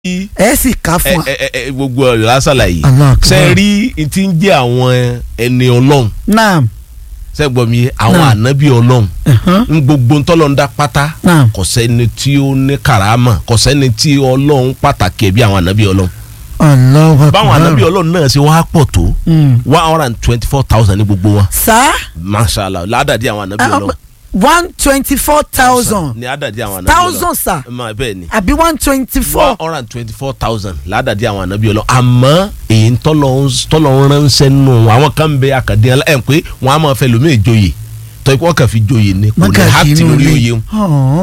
ẹ sì ká fún wa. ẹ ẹ ẹ gbogbo ọ̀rọ̀ lásàlà yìí Allah akbar. ṣe rí n ti ń jẹ́ àwọn ẹni ọlọ́run naam ṣe gbọ́ mi àwọn Náà. ànábì ọlọ́run ẹ̀hán, n gbogbo ntọ́lọ́ndá pátá naam kò sẹ́ni tí ó ní karama kò sẹ́ni tí ọlọ́run pàtàkì ẹ̀ bí àwọn ànábì ọlọ́run Allahu akbar. báwọn ànábì ọlọ́run náà ṣe wá pọ̀ tó Mm. one hundred and twenty four thousand ní gbogbo wọn sá mashallah ládàdí àwọn ànábì ọlọ́run one twenty four thousand ní àdàdí àwọn ànábì thousand sá ọlọ́run Ma, bẹ́ẹ̀ ni àbí one twenty one four. hundred and twenty four thousand ládàdí àwọn ànábì ọlọ́run àmọ́ èyí tọ́lọ́run ránṣẹ́ nù àwọn kan ń bẹ àkàdé ẹ̀ pé wọ́n á máa fẹ́ lómi ìjòyè tọ́ ikú wọn kàn fi jòyè ni kò ní hàtì lórí oyè wọn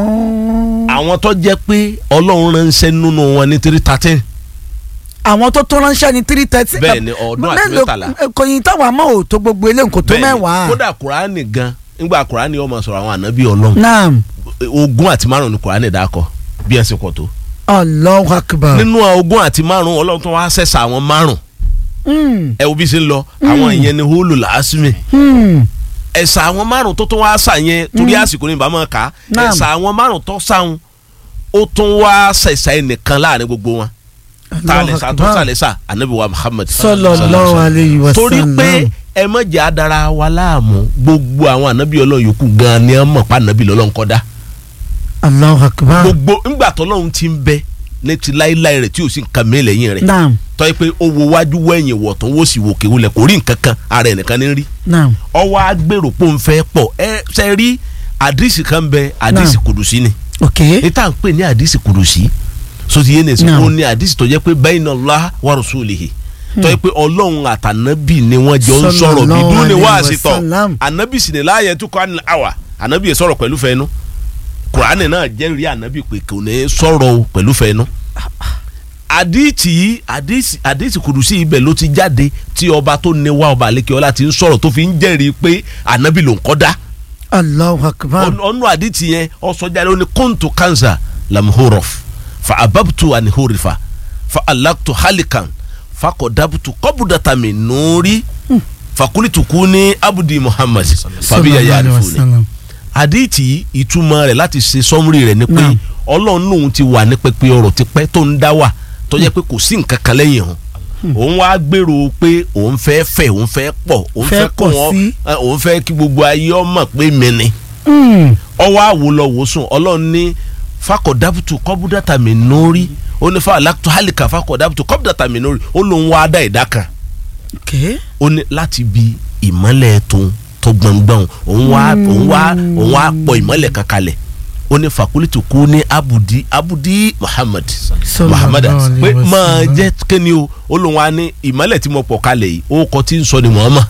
àwọn tó jẹ́ pé ọlọ́run ránṣẹ́ nínú wọn ní three thirteen àwọn tó tó ránṣẹ́ ní three thirty. Bẹ́ẹ̀ ni, ọdún àti mẹ́tàlá. kò yín táwọn àmọ́ ò tó gbogbo eléyìí kò tó mẹ́wàá. kódà kùránì gan nígbà kùránì ó máa sọ̀rọ̀ àwọn ànábì ọlọ́run naam ogún àti márùn ni kùránì dákọ̀ bí ẹ̀ ṣe pọ̀ tó Allahu akbar. nínú ogún àti márùn ọlọ́run tó wá sẹ̀sà àwọn márùn Mm, ẹ wo bí ṣe ń lọ àwọn ìyẹn ni hólù làásìmì mm, ẹ̀sà àwọn márùn tó tún wá sà yẹn torí àsìkò ní ìbámu ká Naam. ẹ̀sà àwọn márùn tó sàwọn ó tún wá sẹ̀sà ẹnìkan láàrin gbogbo wọn tá a lè Allahu sà tó akbar. sà lè sà anabi wa Muhammad sallallahu alayhi wa sallam. torí pé ẹ má jẹ́ adara wa láàmú gbogbo àwọn anabi ọlọ́run yòókù gan ni ẹ mọ̀ pa anabi lọ́lọ́run kọ́ dá Allahu akbar. gbogbo ńgbà tọ́lọ́run ti ń bẹ ní ti láéláé rẹ̀ tí ò sí nǹkan mi lẹ́yìn rẹ̀ naam tọ́ ẹ pé ó wo wájú wẹ̀yìn wọ̀ tó ń wò sí wòkè wọlé kò rí nǹkan kan ara ẹ̀ nìkan ní rí naam ọwọ́ agbèrò pò ń fẹ́ pọ̀ ẹ ṣe rí àdìsí kan bẹ àdìsí Naam. kùdùsí ni ok ní tá à ń pè ní àdìsí kùdùsí sotí yé nìsín Naam. ó ní àdìsí tó jẹ́ pé bayna Allah wa rasulihi tó yẹ pé ọlọ́run àtànábì ni wọ́n jọ ń sọ̀rọ̀ bí Sallallahu dúró ni wá alayhi wa àṣetọ̀ sallam. ànábì sì ní láàyè tó kọ́ àná àwà ànábì yẹn sọ̀rọ̀ pẹ̀lú fẹ́nu kùránì náà jẹ́rìí ànábì pé kò ní sọ̀rọ̀ o pẹ̀lú fẹ́nu àdìsí yìí àdìsí àdìsí kùdùsí ibẹ̀ ló ti jáde tí ọba tó ní wá ọba àlékè ọlá ti ń sọ̀rọ̀ tó fi ń jẹ́rìí pé ànábì ló ń kọ́ dá Allahu akbar. ọ̀nù àdìtì yẹn ọ̀sọ́jáde ó ní kóńtù kansa lamhorof fa ababtu anihorifa fa alaktu halikan fa kọdabutu kọbudatami nuri fa kulituku ní abudi muhammad fabi yaya Sallallahu alayhi wa arifuni sallam. àdìtì ìtumọ̀ rẹ̀ láti ṣe sọ́mùrì rẹ̀ ni pé Naam. ọlọ́run lòun ti wà ní pẹpẹ ọ̀rọ̀ tipẹ́ tó ń dá wà tó jẹ́ pé kò sí nǹkan kan lẹ́yìn hàn òun wá gbèrò pé òun fẹ́ fẹ́ òun fẹ́ pọ̀ òun Fẹ́ fẹ́ kó pọ̀ wọn sí. ẹ, òun fẹ́ kí gbogbo ayé ọmọ pé mi ni Mm, ọwọ́ àwò lọ wò sùn ọlọ́run ní fakọ̀dábùtù kọ́búdàtà mi nórí ó ní fa alákùtù hálìkà fakọ̀dábùtù kọ́búdàtà mi nórí ó lóun wá dá ìdá kan ok ó ní láti bi ìmọ́lẹ̀ tó tó gbọ̀ngbọ̀n òun wá òun wá òun wá pọ̀ ìmọ́lẹ̀ kan kalẹ̀ ó ní fakulitu kú ní abudi abudi muhammad Sallallahu muhammad alayhi pé wa máa sallam. jẹ́ kéni o ó lóun wá ní ìmọ́lẹ̀ tí mo pọ̀ kalẹ̀ yìí ó kọ́ tí ń sọ ni muhammad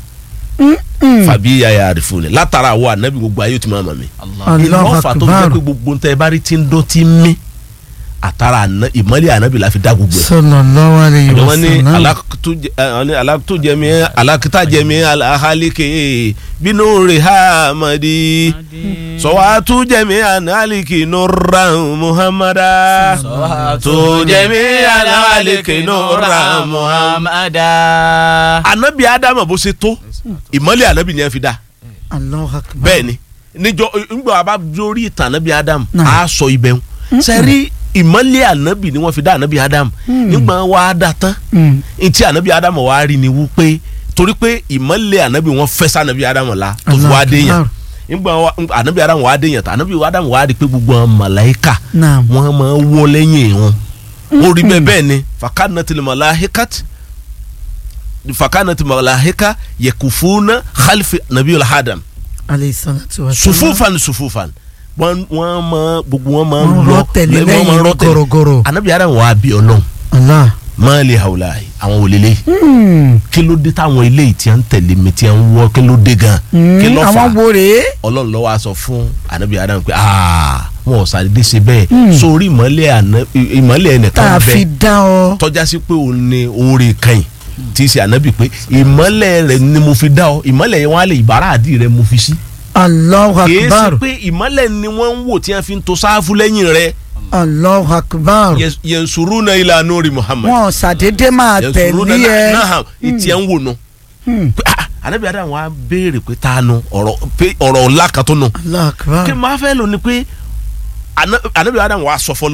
fàbí yàyà àrífò ni látara àwọn ànábì gbogbo ayé ó ti máa mọ̀ mí Allahu ìlọ́fà tó fi jẹ́ akbar. pé gbogbo ntẹ́ bá rí tí ń dún tí ń mí àtàrà àná- ìmọ́lẹ̀ ànábì la fi dá gbogbo ẹ̀. sallallahu alayhi wa wọ́n ní sallam. alákùtújẹmí alákìtàjẹmí aláhálíkè bínú rẹ̀ ha madi sọ̀wátújẹmí análíkì nura muhammada sọ̀wátújẹmí análíkì nura muhammada. muhammada. ànábì ádámù bó ṣe tó ìmọ́lẹ̀ ànábì ni ẹ fi dá Allahu akbar. bẹ́ẹ̀ ni níjọ ńgbà wa bá lórí ìtàn ànábì ádámù Náà. á sọ ibẹ̀ ń sẹ́rí ìmọ́lẹ̀ ànábì ni wọ́n fi dá ànábì ádámù nígbà wa dá tán Mm, ntí ànábì ádámù wa rí ni wípé torí pé ìmọ́lẹ̀ ànábì wọn fẹ́ sí ànábì ádámù la tó fi Allahu wá dé yàn akbar. nígbà wa ànábì ádámù wa dé yàn tó ànábì ádámù wa rí pé gbogbo àwọn màláíkà naam wọn máa ń wọ lẹ́yìn wọn ó rí bẹ́ẹ̀ bẹ́ẹ̀ ni fakanatil malaikat fakanatil malaika yakufuna khalfi nabiyul adam alayhi salatu wa sallam. sufufan sufufan wọn wọn máa gbogbo wọn máa Wọ́n ń lọ rọ́ tẹ̀lé wọ́n máa ń rọ́ lẹ́yìn gọ̀rọ̀gọ̀rọ̀. ànábì ádámù wa bí ọlọ́run Allah. máa lè hàwùlà àwọn òlélẹ́yìí Mm, kí ló dé táwọn eléyìí tí a ń tẹ̀lé mi tí a ń wọ́ kí ló dé gan mm, kí ló fà àwọn wo rèé. ọlọ́run ló wá sọ fún anabi adam pé aa wọn ò sàdédé ṣe bẹ́ẹ̀ sórí ìmọ̀lẹ̀ àná ìmọ̀lẹ̀ tá ẹnìkan a fi bẹ́ẹ̀ dá ọ. tọ́já sí pé òun ni oore kan tí í ṣe anabi pé ìmọ̀lẹ̀ rẹ̀ ni mo fi dá ọ ìmọ̀lẹ̀ yẹn wọn á lè ìbára àdì rẹ̀ mo fi sí Allahu kì í ṣe akbar. pé ìmọ̀lẹ̀ ni wọ́n ń wò tí wọ́n fi ń to sáfù lẹ́yìn rẹ̀ Allahu akbar. yansuruna ila nuri muhammad wọn ṣàdédé máa yansuruna tẹ̀lé ẹ. náà ìtì ẹ̀ ń wò nù Hmm, pé ah anabi adam wa béèrè pé tá a nu ọ̀rọ̀ pé ọ̀rọ̀ ńlá kan tó nù Allahu akbar. kí n máa fẹ́ lò ní pé ana- anabi adam wa sọ fọlọ́n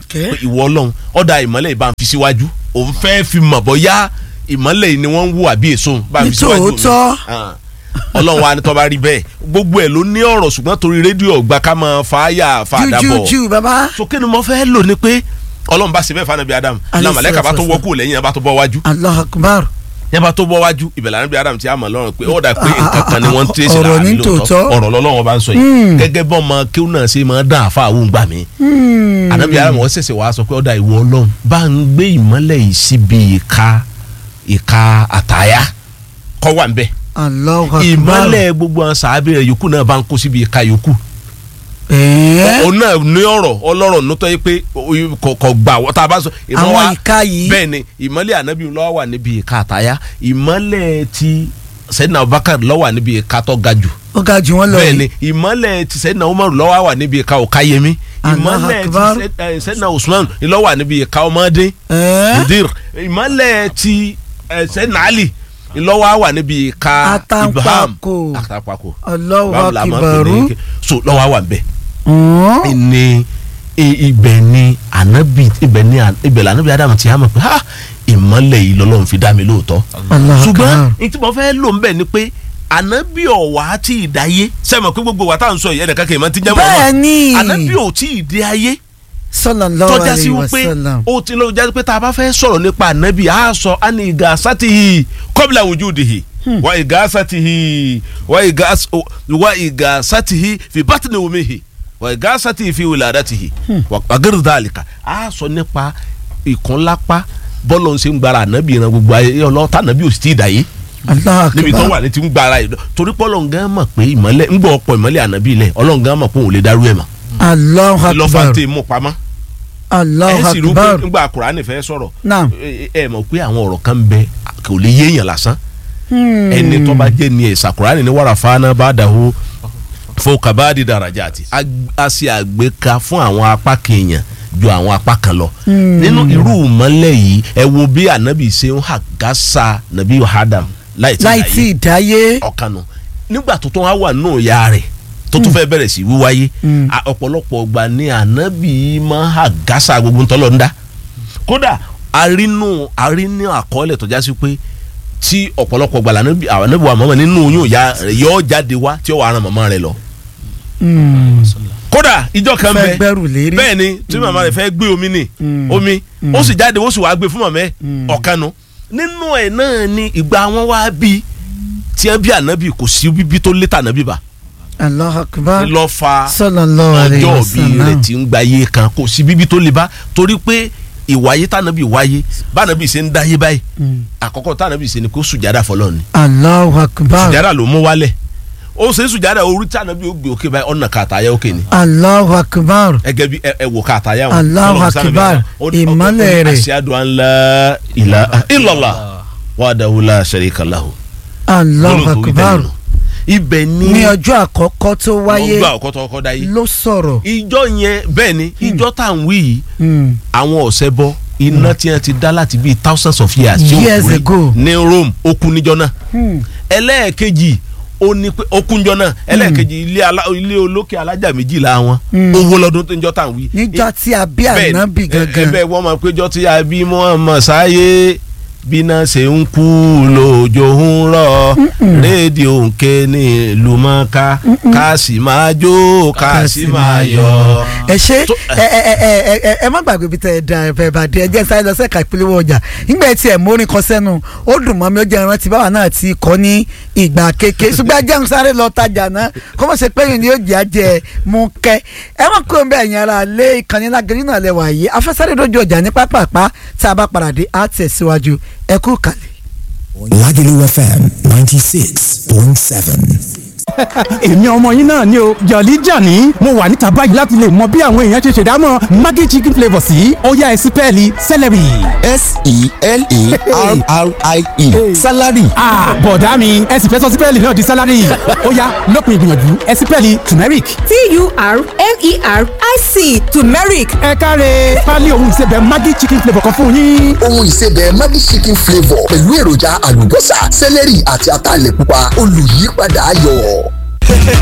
Okay. pé ìwọ ọlọ́run ọ̀dà ìmọ́lẹ̀ ìbá ń fi síwájú òun fẹ́ fi mọ̀ bọ́yá ìmọ́lẹ̀ yìí ni wọ́n ń wù àbí èso bá ń fi síwájú mi Nítòótọ́. Ah. ọlọ́run wa ni tó bá rí bẹ́ẹ̀ gbogbo ẹ̀ ló ní ọ̀rọ̀ ṣùgbọ́n torí rédíò ọ̀gbà ká máa fa àyà fa àdàbọ̀ jújújú bàbá sókè ni mo fẹ́ lò ní pé ọlọ́run bá ṣe bẹ́ẹ̀ fún anabi adam Alayhi náà màlẹ́kà bá tó salatu wọ́ kúrò lẹ́yìn yẹn bá tó bọ́ wájú allah akbar yẹn bá tó bọ́ wájú ìbẹ̀lẹ̀ anabi adam ti àmọ̀ lọ́rùn pé ó dà pé Ah, ah, nǹkan kan ni wọ́n ń tẹ̀sí ọ̀rọ̀ láàrin ní lóòótọ́ tòótọ́. ọ̀rọ̀ lọ́lọ́run bá ń sọ yìí gẹ́gẹ́ bọ́ ọmọ kéwù náà ṣe máa dán àfa àwọn gbà mí anabi adam wọ́n ṣẹ̀ṣẹ̀ wá sọ pé ó dà ìwọ ọlọ́run bá ń gbé ìmọ́lẹ̀ yìí síbi ìka ìka àtàyà kọ́ wà ń bẹ́ẹ̀ allah akbar ìmọ̀lẹ̀ gbogbo àwọn sàábì rẹ̀ yòókù náà bá ń kó síbi ìka yòókù. ẹ̀ẹ́ òun náà ní ọ̀rọ̀ ọlọ́rọ̀ nítọ́ yìí pé o- kò kò gbà wọ́n tá a bá sọ. ìmọ̀ àwọn wa- ìka yìí bẹ́ẹ̀ ni ìmọ̀lẹ̀ ànábì lọ́wọ́ wà níbi ìka àtàyà ìmọ̀lẹ̀ ti sẹ́dínà Abubakar lọ́wọ́ wà níbi ìka tó ga jù. ó ga jù wọ́n lọ bẹ́ẹ̀ yìí ni ìmọ̀lẹ̀ ti sẹ́dínà Umar lọ́wọ́ wà níbi ìka òkáyẹmí Allahu ìmọ̀lẹ̀ ti Akbar. Sẹ́- eh, sẹ́dínà Usman lọ́wọ́ wà níbi ìka ọmọdé ẹ̀ẹ́ mudir ìmọ̀lẹ̀ ti eh, sẹ́dínà Ali lọ́wọ́ wà níbi ìka Ibrahim Àtàǹpàkò. àtàǹpàkò Allahu báwo la máa ń pè akibaru ní so lọ́wọ́ wà ń bẹ̀ ọ̀hún. ni i- ibẹ̀ ni anabi ibẹ̀ ni a- ibẹ̀ la anabi adamu ti yà mọ̀ pé ha ìmọ̀lẹ̀ yìí lọ́lọ́run fi dá mi lóòótọ́ Allahu ṣùgbọ́n akbar. ní tí mo fẹ́ lò ń bẹ̀ ni pé anabi ọ̀wá tí ì dáyé sẹ́mi pé gbogbo wa tá à ń sọ yìí ẹnìkan kì í máa ti jẹ́ mọ́ bẹ́ẹ̀ ni anabi ò tí ì dé ayé sallallahu tọ́já sí alayhi wa wípé sallam ó ti lọ jáde pé tá a bá fẹ́ sọ̀rọ̀ nípa anabi a sọ ani ìgà sátìhì kọ́bìlà wujudihi wa ìgà sátìhì wa ìgà wa ìgà sátìhì fi bátìní omihi wa ìgà sátìhì fi wiladatihi wa gẹ́rù dàlíkà a sọ nípa ìkúnlápá bọ́lọ̀ ń ṣe ń gbára anabi ìran gbogbo ayé ọlọ́ta anabi ò sì tí ì dáyé Allahu níbi tó akbar wà ní ti ń gbára yìí torí pé Ọlọ́run gan mọ̀ pé ìmọ̀lẹ̀ ń gbọ́ ọ̀pọ̀ ìmọ̀lẹ̀ anabi ilẹ̀ Ọlọ́run gan mọ̀ pé òun lè darú ẹ̀ mọ̀ Allahu lọ́fà akbar tẹ̀ mú pamọ́ Allahu ẹ sì rú pé akbar nígbà Kùránì fẹ́ sọ̀rọ̀ naam ẹ ẹ mọ̀ pé àwọn ọ̀rọ̀ kan bẹ kò lè yéèyàn lásán Hmm. ẹni tó bá jẹ́ ni ẹ̀sà Kùránì ní wàrà fáná bá dàhó fún kabadi darajati a a ṣe àgbéka fún àwọn apá kèèyàn ju àwọn apá kan lọ nínú irú mọ́lẹ̀ yìí ẹ wo bí ànábì ṣe ń hàgásà nàbí Adam láì tí ì láì láyé tí ì dáyé ọ̀kanu nígbà tó tún wá wà nù ya rẹ̀ tó tún fẹ́ bẹ̀rẹ̀ sí wíwáyé Mm. a- ọ̀pọ̀lọpọ̀ ọgbà ni ànábì máa hà gásà gbogbo ntọ́lọ̀ ń dá kódà arínú arínú àkọọ́lẹ̀ tó já sí pé tí ọ̀pọ̀lọpọ̀ ọgbà lànàbì àwọn ànábì wa mọ̀mọ́ nínú oyún ìyá rẹ̀ yọ jáde wá tí ó wà á ran màmá rẹ̀ lọ. Hmm. kódà ìjọ kan fẹ́ bẹ gbẹ́rù lérí bẹ́ẹ̀ ni tí màmá rẹ̀ fẹ́ gbé omi ni Mm. omi ó sì jáde ó sì wá gbé fún màmá ẹ̀ Mm. ọ̀kanu nínú ẹ̀ náà ni ìgbà wọn wá bí tí ẹ bí ànábì kò sí bíbí tó létà ànábì bá Allahu akbar lọ fa sallallahu alayhi ọjọ́ wa bí rẹ̀ sallam ti ń gba iye kan kò sí bíbí tó le bá torí pé ìwáyé tànàbì wáyé bànàbì ṣe ń dáyé báyìí Hmm. àkọ́kọ́ tànàbì ṣe ni kó sùjádà fọlọ́ ni Allahu akbar sùjádà ló mú wálẹ̀ ó ṣe sùjádà orí tànàbì ó gbé òkè báyìí ọ̀nà kàtàyà òkè ni Allahu akbar ẹgẹ bí ẹ ẹ wò kàtàyà wọn. Allahu Ọlọ́run sáré akbar, bẹ́ẹ̀ náà. Ó ní- ó- ó ní ìmọ́lẹ̀ rẹ̀. ashhadu an la ilaha illallah wahdahu la sharika lahu. Allahu Gbólóhùn tó wí akbar tẹ́lẹ̀ nù. ibẹ̀ ni ní ọjọ́ àkọ́kọ́ tó wáyé ọgbà ọkọ tó kọ́ dá yìí. ló sọ̀rọ̀ ìjọ yẹn bẹ́ẹ̀ ni ìjọ tá à ń wí yìí Hmm. àwọn ọ̀sẹ̀ bọ iná tí wọ́n ti dá láti bíi thousands of years tí ó Years kú rí ago. ní Rome ó kú níjọ náà Hmm. ẹlẹ́ẹ̀kejì ó ní pé ó kú níjọ náà ẹlẹ́ẹ̀kejì ilé alá- ilé olókè alájà méjìlá wọn Hmm. owó lọ́dún tó ń jọ tá à ń wí. níjọ́ tí a bí Bẹ́ẹ̀ ni, ànábì ẹ- gangan ẹbẹ wọn máa péjọ tí a bí Muhammad sáyé bíná ṣe ń kú lójó ń rọ rédíò ń ké ní lùmọ́ká ká sì máa jó ká sì máa yọ. ẹ ṣe tó- ẹ ẹ ẹ ẹ ẹ ẹ má gbàgbé bí tẹ ẹ da ẹ bá dé ẹ jẹ́ sáré lọ sẹ́ka ìpínlẹ̀ ọjà nígbà tí ẹ mórin kan sẹ́nu ó dùn mọ́ mi ó jẹ́ ìrántí báwa náà ti kọ́ ní ìgbà kéke ṣùgbọ́n ajá ń sáré lọ tajà náà kó mọ̀ ṣe pé yìí ni yóò jẹ́ àjẹ mú kẹ́ ẹ má kó bẹ́ẹ̀ yẹn ara lé ìkànnì lágẹ̀rẹ́ náà lẹ́wà yìí afẹ́sáré lójú ọjà ní pápápá tá a bá padà dé á tẹ̀síwájú ẹ kú kàlẹ̀. Lagelu FM 96.7. èmi ọmọ yín náà ni o jọ̀lí jàní mo wà níta báyìí láti lè mọ bí àwọn èèyàn ṣe ṣèdámọ̀ maggi chicken flavour sí ó yá ẹ sí pẹ́ẹ́lí celery. S-E-L-E-R-R-I-E. Salary. ah bọ̀dá mi ẹ sì fẹ́ sọ sí pẹ́ẹ́lí náà di celery ó yá lópin ìgbìyànjú ẹ sí pẹ́ẹ́lí turmeric. T-U-R-M-E-R-I-C turmeric ẹ káre pálí òun ìsebẹ̀ maggi chicken flavour kan fún yín. ohun ìsebẹ̀ Maggi chicken flavour pẹ̀lú èròjà àlùbọ́sà sẹ́lẹ̀rì àti ataalẹ̀ pupa olùyípadà ayọ̀.